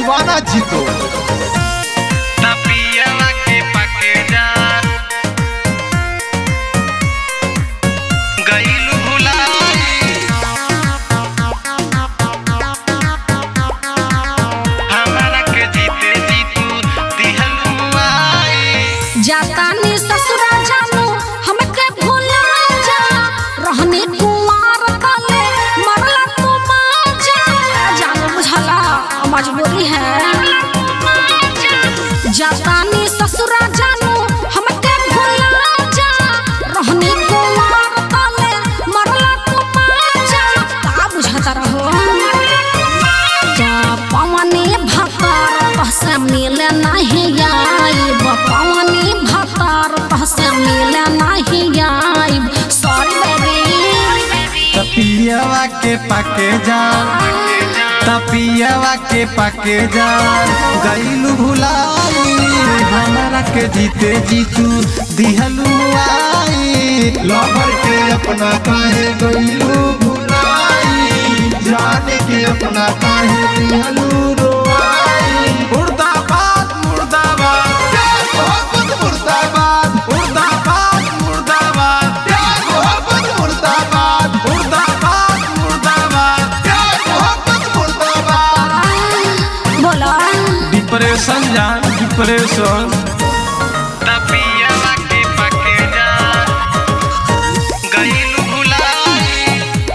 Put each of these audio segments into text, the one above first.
दीवाना जीतो तपियावा के पके जा गईलू भुलाई हमारा के जीते जीतू दिहलू आई जातानी ससुरा जानू हमके भूला जा रहने कुमार तले मरला तू माजा जानू बुझला मजबूरी है जातानी ससुरा जानू हमके भूला जा रहने कुमार तले मरला तू माजा का बुझता रहो जा पवनी भतार पहसे मिले नहीं आइब पवनी भतार पहसे मिले नहीं आइब सॉरी बेबी तपियावा के पाके जा तपियावा के पाके जा गईलू भुलाई हमारा के जीते जीतू दिहलू आई लवर के अपना काहे गईलू भुलाई जाने के अपना काहे दिहलू रोआई मुर्दाबाद मुर्दाबाद प्यार मोहब्बत मुर्दाबाद मुर्दाबाद मुर्दाबाद प्यार मोहब्बत मुर्दाबाद मुर्दाबाद मुर्दाबाद प्यार मोहब्बत मुर्दाबाद बोला डिप्रेशन जान डिप्रेशन तपियावा के पके जा गईलू भुलाई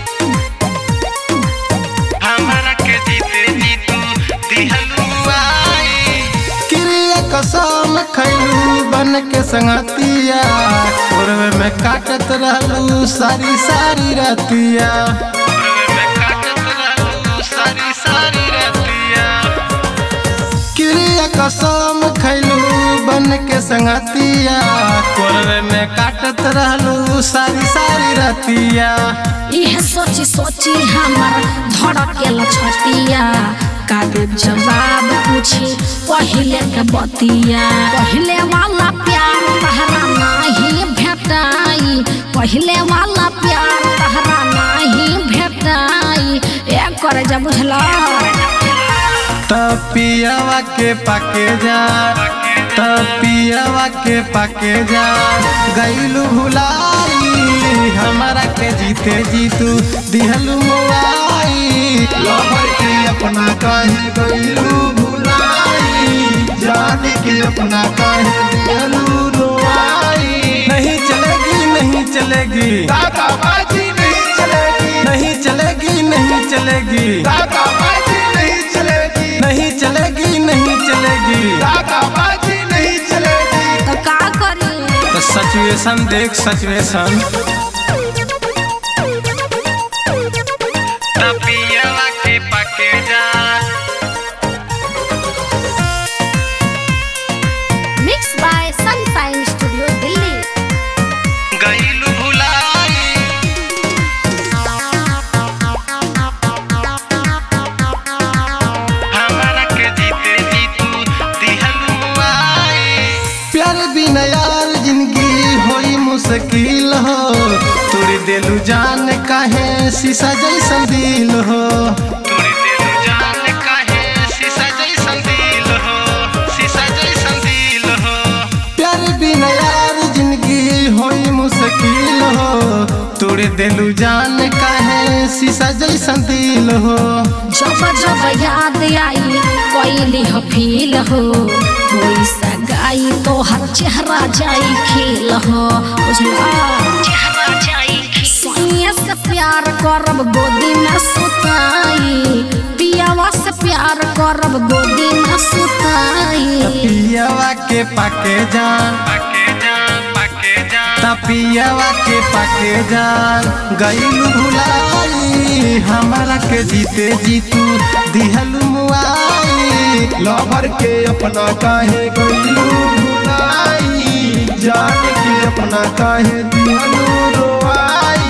हमारा के जीते जीतू दिहलू आई क्रिया कसम खैलू बन के संगतिया पूर्व में काटत रहलू सारी सारी रतिया में काटत रहलू सारी सारी रतिया क्रिया कसम खैलू बन के संगतिया पूर्व में काटत रहलू सारी सारी रतिया यह सोची सोची हमर धड़केल छतिया का देव जवाब पूछी पहिले के बतिया पहिले वाला प्यार तहरा नहीं भेटाई पहिले वाला प्यार तहरा नहीं भेटाई एक करे जा बुझला तपियावा के पाके जा तपियावा के पाके जा गईलू भुलाई हमारा के जीते जीतू दिहलू मुआई लवर के अपना काहे गईलू भुलाई जाने के अपना काहे दिहलू रोआई नहीं चलेगी नहीं चलेगी दादाबाजी नहीं चलेगी नहीं चलेगी नहीं चलेगी दादाबाजी नहीं चलेगी नहीं चलेगी नहीं चलेगी दादाबाजी नहीं चलेगी तो का करी तो सिचुएशन देख सिचुएशन तपियावा के पके जा mix by sunshine studio Delhi गईलू भुलाई हमारा के जीते जीतू दिहलू आई प्यार बिना यार जिंदगी होई मुश्किल हो तोड़ी देलू जान काहे शीशा जैसन दिल हो तोरी दिल जान काहे शीशा जैसन दिल हो शीशा जैसन दिल हो प्यार बिना यार जिंदगी होई मुश्किल हो तोड़ी देलू जान काहे शीशा जैसन दिल हो जब जब याद आई कोई हो फील हो कोई सगाई तो हर चेहरा जाई खिल हो बुझला चेहरा जाई सोनिया से प्यार करब गोदी में सुताई पियावा से प्यार करब गोदी में सुताई पियावा के पाके जान पके जा पके जा तपियावा के पाके जान गईलू भुलाई हमारा के जीते जीतू दिहलू मुआई लवर के अपना काहे गईलू भुलाई जान के अपना काहे दिहलू रोआई